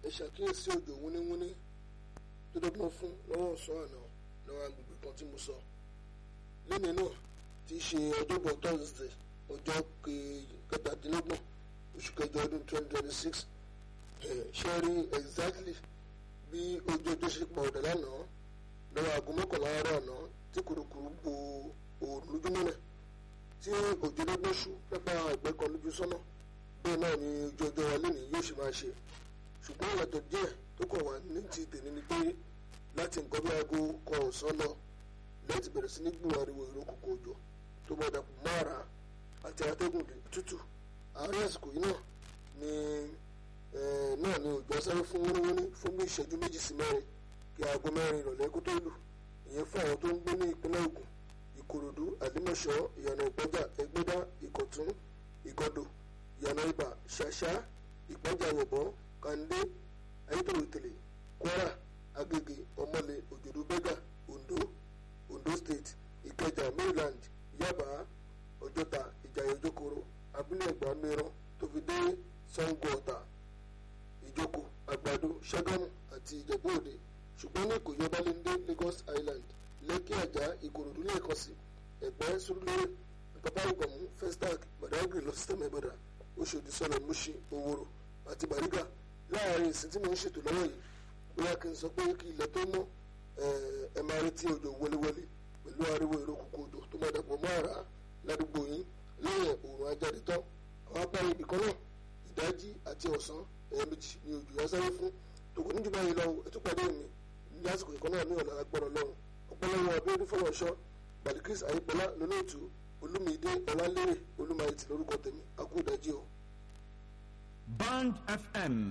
ẹ ṣàkíyèsí òjò wúníwúní tó dọ́gbọ́n fún lọ́wọ́ ọ̀sán àná lọ́wọ́ agbègbè kan tí mo sọ lẹ́nu náà ti ṣe ọjọ́bọ̀ thursday ọjọ́ kẹtàdínlọ́gbọ̀n oṣù kẹjọ ọdún twenty twenty six ṣe rí exactly bí ojú ọjọ́ ṣe pọ̀ ọ̀dà lánàá lọ́wọ́ aago mọ́kànlá àárọ̀ àná tí kùrùkùrù bo òòrùn lójúmọ́lẹ̀ tí òjò lọ́gbọ́n ṣú nípa ẹ̀gbẹ́ kan lójú sọ́nà bẹ́ẹ̀ náà ni ojú ọjọ́ wa lónìí yóò ṣe máa ṣe ṣùgbọ́n ìyàtọ̀ díẹ̀ tó kàn wá ní ti tèmi ni pé láti nǹkan bí aago kan ọ̀sán lọ lẹ́ẹ̀tì bẹ̀rẹ̀ sí ní gbù ariwo ìró kòkò òjò tó bọ̀ dàpọ̀ mára àti atẹ́gùn tútù àárín àsìkò yìí náà ni náà ni òjò sáré fún wúníwúní fún bí ìṣẹ́jú méjì sí mẹ́rin kí aago mẹ́rin ìrọ̀lẹ́ kó tó lù ìyẹn fún àwọn tó ń gbé ní ìpínlẹ̀ Ògùn Ìkòròdú Àlímọ̀ṣọ́ ìyànà Ìpẹ́jà Ẹgbẹ́dá Ìkọ̀tún Ìgọ̀dọ̀ ìyànà Ìbà Ṣàṣà Ìpẹ́jà Yọ̀bọ̀ Kàndé Ayétòrò Ìtẹ̀lẹ̀ Kwara Agége Ọmọlé Òjòdú Bẹ́gà Ondo Ondo State Ìkẹjà Maryland Yaba Ọjọ́ta Ìjàyè Ìjókòrò Abúlé Ẹ̀gbá mìíràn tó fi dé Sango Ọ̀tà Ìjókòó Àgbàdo Ṣàgámù àti Ìjẹ̀bú Òde ṣùgbọ́n ní Ìkòyí Ọbalẹ́ndé Lagos Island Lẹ́kí Àjà Ìkòròdú lẹ́ẹ̀kan sí Ẹ̀gbẹ́ Sùúrùlérè Pápá Ìgbọ̀mù Festac Badagry lọ sísítẹ́mù Ìbàdàn Oṣòdì Sọ̀rọ̀ Mùṣí Òwòrò àti Bàrígà láàrin ìsìn tí mo ń ṣètò lọ́wọ́ yìí bóyá kí n sọ pé kí ilẹ̀ tó mọ́ ẹ máa retí òjò wọléwọlé pẹ̀lú ariwo èrò kòkò òjò tó máa dàpọ̀ mọ́ àrá ládùúgbò yín lẹ́yìn òòrùn ajáde tán àwọn apá ibì kan náà ìdájí àti ọ̀sán ẹ̀ẹ̀mejì ni òjò yá sáré fún tòkò níjú báyìí lọ ẹtú pàdé mi ní àsìkò ìkan náà ní ọ̀nà agbọ́rọ̀ lọ́rùn ọ̀pọ̀lọpọ̀ abíọ́dún fọlọ́ṣọ́ balikris ayípọ̀lá lónìtù olúmídé ọlálérè olúmayẹtì lórúkọ tèmi akú ìdájí o. Band FM